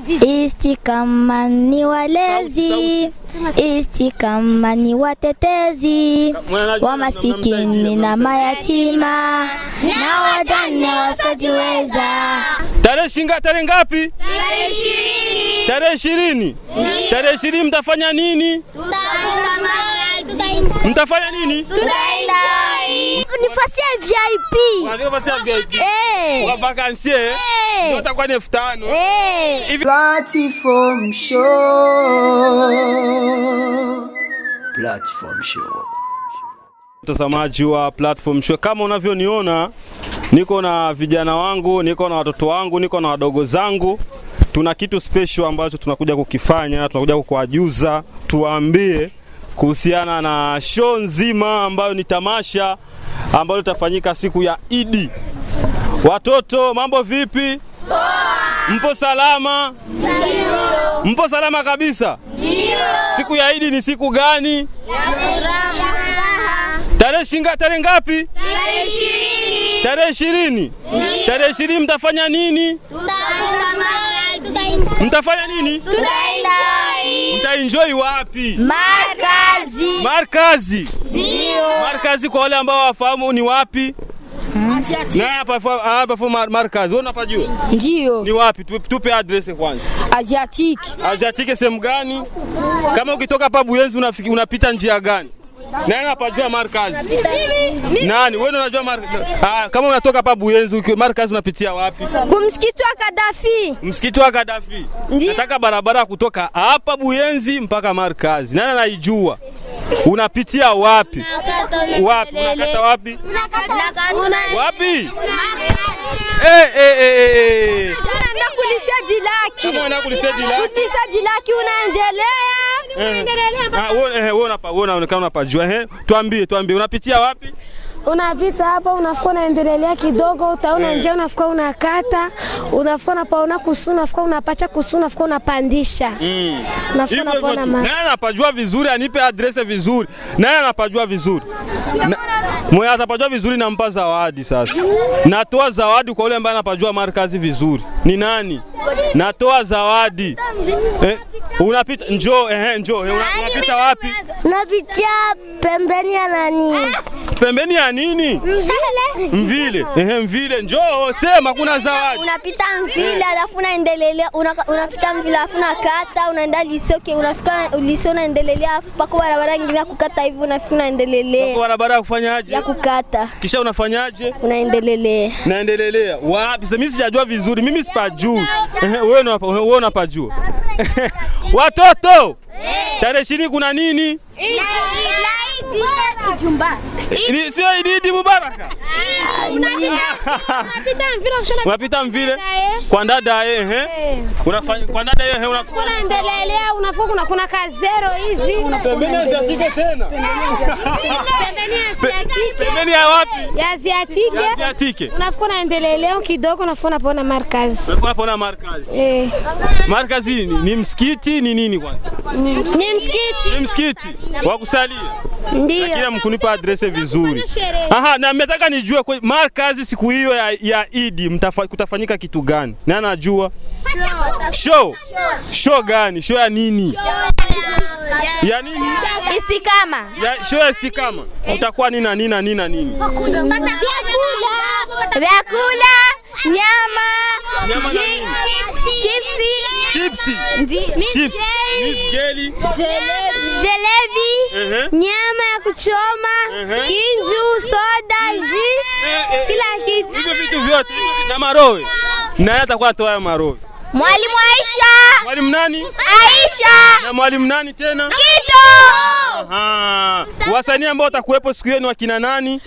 Istikama ni walezi, istikama ni watetezi wa masikini na mayatima na wajane wasiojiweza. Tarehe shinga tarehe ngapi? Tarehe ishirini. Tarehe ishirini mtafanya nini? Mtafanya nini? Nafasi ya VIP. Unataka basi ya VIP. Eh. Wa vacancy eh? Ndio watakuwa ni elfu tano. Eh. Hivi Platform Show. Platform Show. mtazamaji wa platform show, kama unavyoniona, niko na vijana wangu, niko na watoto wangu, niko na wadogo zangu. Tuna kitu special ambacho tunakuja kukifanya, tunakuja kukuajuza, tuwaambie kuhusiana na show nzima ambayo ni tamasha ambalo litafanyika siku ya Idi. Watoto, mambo vipi? Mpo salama? Mpo salama kabisa? Siku ya Idi ni siku gani? Tarehe shinga tarehe ngapi? Tarehe ishirini. Tarehe ishirini mtafanya nini? Mtafanya nini? Mtaenjoy wapi? Markazi. Markazi. Markazi kwa wale ambao wafahamu ni wapi? Na hapa fa- hapa fa mar- Markazi. Wewe unapajua? Ndio, Ni wapi? Tupe, tupe address kwanza. Asiatic. Asiatike sehemu gani? Kama ukitoka hapa Buyenzi unafiki, unapita njia gani? Nani anapajua Markazi? Nani? Wewe ndio unajua Markazi? Ah, kama unatoka hapa Buyenzi uki- Markazi unapitia wapi? Kumsikiti wa Kadafi. Msikiti wa Gaddafi. Nataka barabara kutoka hapa Buyenzi mpaka Markazi. Nani anaijua? Unapitia wapi? Wapi? Unakata wapi? Wapi? Eh eh eh eh, eh. Unaenda kulisia dilaki. Kama unaenda kulisia dilaki. Kulisia dilaki unaendelea. Eh. Ah, wewe eh, wewe unapa wewe unaonekana unapajua. Eh, tuambie, tuambie unapitia wapi? Unapita hapa unafika unaendelea kidogo, utaona njia, unafika unakata, unafika unapaona kusu, unafika unapacha kusu, unafika unapandisha. Mm. Unafika Hivyo hivyo unapaona tu. ma Nani anapajua vizuri anipe adrese vizuri. Nani anapajua vizuri? Na, mwenye atapajua vizuri nampa zawadi sasa. Natoa zawadi kwa yule ambaye anapajua markazi vizuri. Ni nani? Natoa zawadi. Eh, unapita njoo eh, njoo eh, una- unapita wapi? Napitia pembeni ya nani? Pembeni ya nini? Mvile. Eh, mvile njoo sema kuna zawadi. Unapita mvile alafu unaendelea una- unapita mvile alafu unakata unaenda lisoke unafika lisio unaendelea alafu pako barabara nyingine ya kukata hivi unafika Kwa unaendelea barabara ya kufanyaje? ya kukata Kisha unafanyaje? unaendelelea. naendelelea wapi? Sasa mimi sijajua vizuri, mimi sipajui. Ehe, Wewe unapa- wewe unapajua. Watoto, tarehe ishirini kuna nini? Ni- Sio Idi Idi Mubaraka. Unapita mvile kwa ndada ehe. Unafanya kwa ndada ehe unafanya unaendelea, unafika kuna kuna kazero hivi, pembeni ya Asiatike tena. Pe- Pembeni ya wapi? ya Asiatike Ya Asiatike. unafika unaendelea kidogo, unafika unapaona markazi Unafanya pona markazi. eh, Markazi ni, ni msikiti ni nini kwanza? ni msikiti Ni msikiti wa kusalia. Ndio. Lakini mkunipa adrese vizuri. Aha, na mmetaka nijue kwa markazi siku hiyo ya, ya Idi mtafa, kutafanyika kitu gani? Na anajua show. Show gani? Show ya nini? Ya nini? Istikama. Ya show ya istikama. Utakuwa nini na nini na nini na nini? Vyakula, nyama, Nyama na chi- nini? chipsi, Chipsi. ndi- Chips. Miss Geli. jelebi, Ehe. nyama ya kuchoma, Ehe. kinju, soda, ji, Eh, eh, kila kitu. Hivyo vitu vyote hivyo vi- na marowe. Na yeye atakuwa atoa hayo marowe. Mwalimu Aisha, Mwalimu nani? Aisha, Na mwalimu nani tena? Kito, Aha. Wasanii ambao watakuwepo siku hiyo ni wakina nani?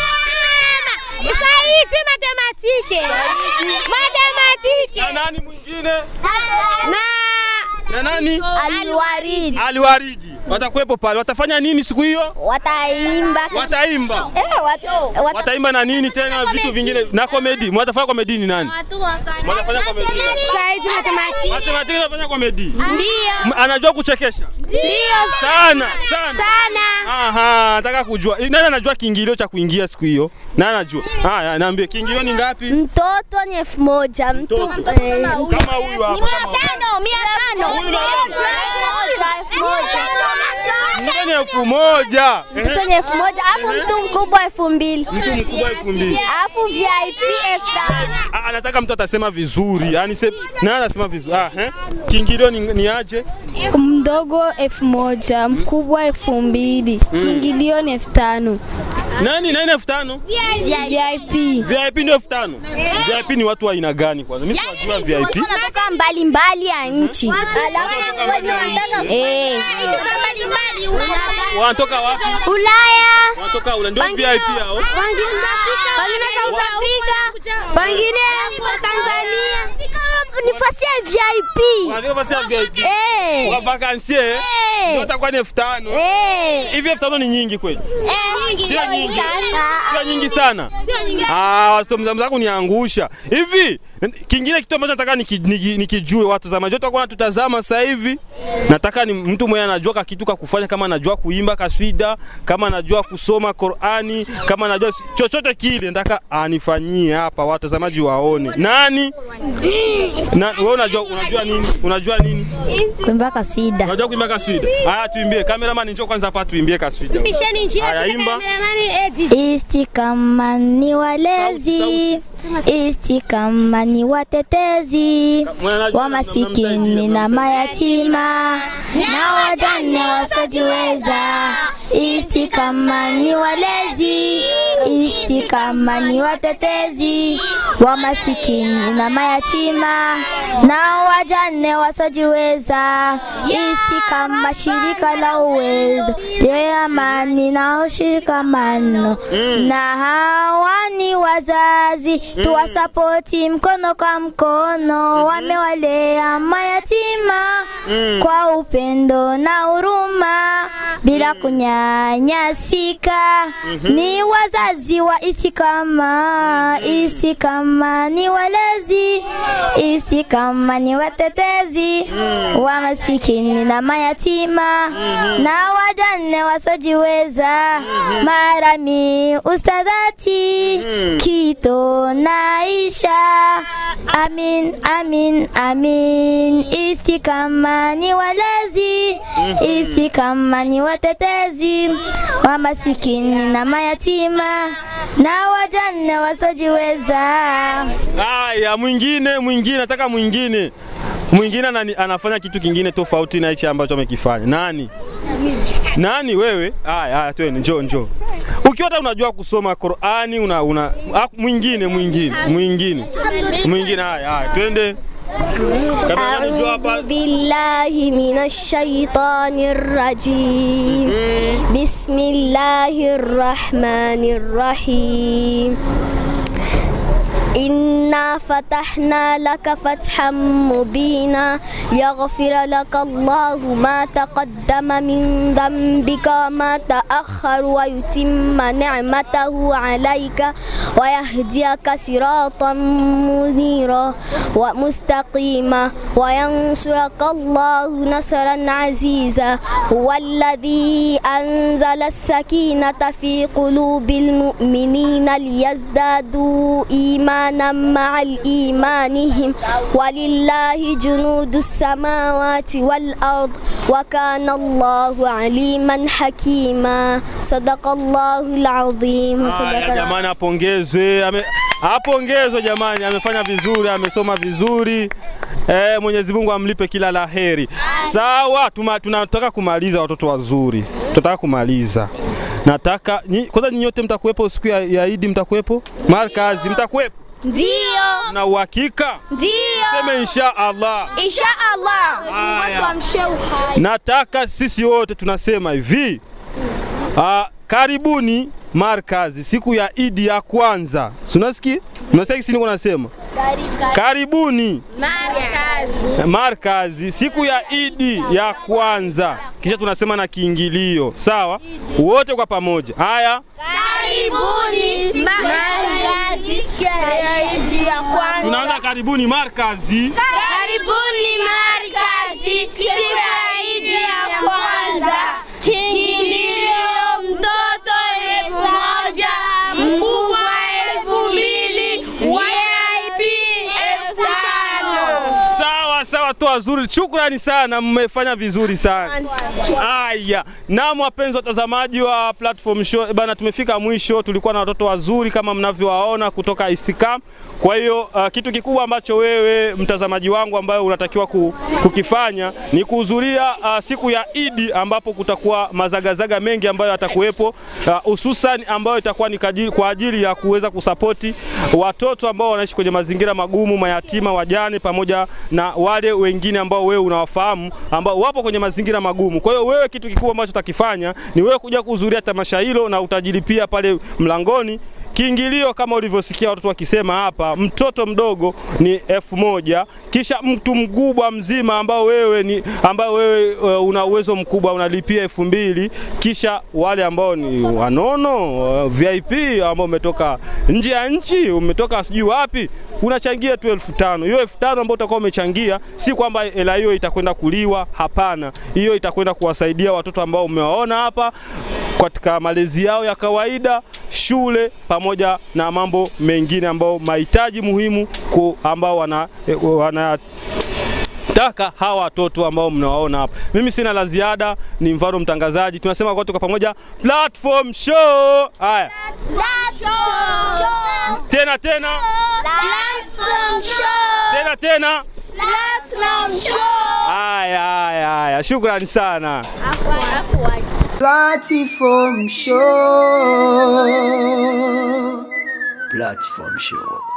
Saidi matematike matematike Na nani mwingine? na Na nani? Alwaridi. Aliwaridi. Watakuwepo pale. Watafanya nini siku hiyo? Wataimba. Wataimba. Eh, wat- wat- Wataimba na nini tena vitu vingine na komedi. Mwatafanya komedi ni nani? Mwatafanya komedi. Saidi matematiki. Matematiki anafanya komedi. Ndio. M- Anajua kuchekesha. Ndio. Sana, sana. Sana. Aha, nataka kujua. Nani anajua kiingilio cha kuingia siku hiyo? Nani anajua? Haya, niambie kiingilio ni ngapi? Mtoto ni elfu moja. Mtu Mtoto. eh, Kama huyu hapa. kama huyu. Tano, mia tano. Huyu ni moja, elfu moja. Mwingine ni elfu moja. Ehe. Mtoto ni elfu moja. Alafu mtu mkubwa elfu mbili. Mtu mkubwa elfu mbili. Alafu VIP elfu tano. Ah, anataka mtu atasema vizuri. Yaani se nani anasema vizuri? Ah, eh? Kiingilio ni, ni aje? Mdogo elfu moja, mkubwa elfu mbili, kiingilio ni elfu tano. Nani nani elfu tano? VIP VIP ndio elfu tano. VIP ni watu wa aina gani kwanza? Mimi siwajua VIP. Wanatoka mbalimbali ya nchi. Alafu wenye wanataka eh, Wanatoka wapi? Ulaya. Wanatoka ule ndio VIP hao. Wengine South Africa. Wengine Tanzania. Nafasi ya VIP. Wanatoka basi ya VIP. Eh. Wa vacances. Ndio watakuwa ni elfu tano. Eh. Hivi elfu tano ni nyingi kweli? Eh. Sio nyingi. Ah, Sio nyingi sana. Ah, watu mzangu kuniangusha. Hivi kingine kitu ambacho nataka niki- niki- nikijue watu za majoto kwa tutazama sasa hivi. Nataka ni mtu mwenye anajua ka kitu ka kufanya kama anajua kuimba kaswida, kama anajua kusoma Qur'ani, kama anajua si- chochote kile nataka anifanyie hapa watazamaji waone. Nani? Na wewe unajua unajua nini? Unajua nini? kuimba kasida. Unajua kuimba kaswida? Haya tuimbie. Cameraman njoo kwanza hapa tuimbie kaswida. Haya imba. Istikama ni walezi, istikama ni watetezi wa masikini na mayatima na wajane wasiojiweza. Istikama ni walezi, istikama ni watetezi wa masikini na mayatima na wajane wasiojiweza. Istikama shirika la uwezo ya amani na ushikamano na hawa ni wazazi tuwasapoti mkono kwa mkono, wamewalea mayatima kwa upendo na huruma bila kunyanyasika. Ni wazazi wa Istikama, Istikama ni walezi, Istikama ni watetezi wa masikini na mayatima na wajane wasiojiweza. Marami ustadhati kito naisha. Amin, amin, amin. Istikama ni walezi, Istikama ni watetezi wa masikini na mayatima na wajane wasiojiweza. Haya, mwingine mwingine, nataka mwingine mwingine anani, anafanya kitu kingine tofauti na hichi ambacho amekifanya. Nani? Nani wewe? Haya, haya, twende, njoo njoo. Ukiwa hata unajua kusoma Qur'ani una, una ah, mwingine mwingine mwingine mwingine. Haya, haya, twende. Kama njoo hapa. أعوذ بالله من الشيطان الرجيم بسم الله الرحمن الرحيم إنا فتحنا لك فتحا مبينا ليغفر لك الله ما تقدم من ذنبك وما تأخر ويتم نعمته عليك ويهديك صراطا منيرا ومستقيما وينصرك الله نصرا عزيزا هو الذي أنزل السكينة في قلوب المؤمنين ليزدادوا إيمانا مع الإيمانهم ولله جنود السماوات والأرض وكان الله عليما حكيما صدق الله العظيم صدق Haya, رسول jamani, apongezwe ame, apongezwe jamani, amefanya vizuri, amesoma vizuri. Eh, Mwenyezi Mungu amlipe kila la heri. Sawa, tuma, tunataka kumaliza watoto wazuri, tunataka kumaliza. Nataka nyi- kwanza nyinyi wote mtakuwepo siku ya, ya Idi, mtakuwepo markazi, mtakuwepo Ndio, na uhakika ndio, seme insha Allah. insha Allah. Haya. Nataka sisi wote tunasema hivi ah, karibuni Markazi siku ya Idi ya kwanza. Si unasikia? Unasikia kisi niko nasema? Karibuni Markazi siku ya Idi ya kwanza, kisha tunasema na kiingilio, sawa? Wote kwa pamoja. Haya, Karibuni Markazi siku ya Idi ya kwanza. tunaanza karibuni Markazi. Karibuni Markazi siku ya Idi ya kwanza. Kiingilio mtoto elfu moja, mkubwa elfu mbili, VIP elfu tano. Sawa sawa, toa zuri. Shukrani sana, mmefanya vizuri sana. Aya, naam, wapenzi watazamaji wa platform show bana, tumefika mwisho. Tulikuwa na watoto wazuri kama mnavyowaona kutoka Istikam. Kwa hiyo uh, kitu kikubwa ambacho wewe mtazamaji wangu ambayo unatakiwa ku, kukifanya ni kuhudhuria uh, siku ya Idi ambapo kutakuwa mazagazaga mengi ambayo yatakuwepo hususan uh, ambayo itakuwa ni kajili, kwa ajili ya kuweza kusapoti watoto ambao wanaishi kwenye mazingira magumu, mayatima, wajane pamoja na wale wengine ambao wewe unawafahamu ambao wapo kwenye mazingira magumu. Kwa hiyo wewe kitu kikubwa ambacho utakifanya ni wewe kuja kuhudhuria tamasha hilo na utajilipia pale mlangoni Kiingilio kama ulivyosikia watoto wakisema hapa, mtoto mdogo ni elfu moja kisha mtu mkubwa mzima ambao wewe ni ambao wewe uh, una uwezo mkubwa unalipia elfu mbili kisha wale ambao ni wanono uh, VIP ambao umetoka nje ya nchi umetoka sijui wapi unachangia tu elfu tano. Hiyo elfu tano ambayo utakuwa umechangia, si kwamba hela hiyo itakwenda kuliwa, hapana. Hiyo itakwenda kuwasaidia watoto ambao umewaona hapa katika malezi yao ya kawaida, shule pamoja na mambo mengine ambao mahitaji muhimu ku ambao wana, wana taka hawa watoto ambao mnawaona hapa. Mimi sina la ziada, ni mfano mtangazaji. Tunasema kwa kwa pamoja platform show. Haya, tena tena tena tena. Haya haya haya, shukrani sana. Platform Show. Platform Show.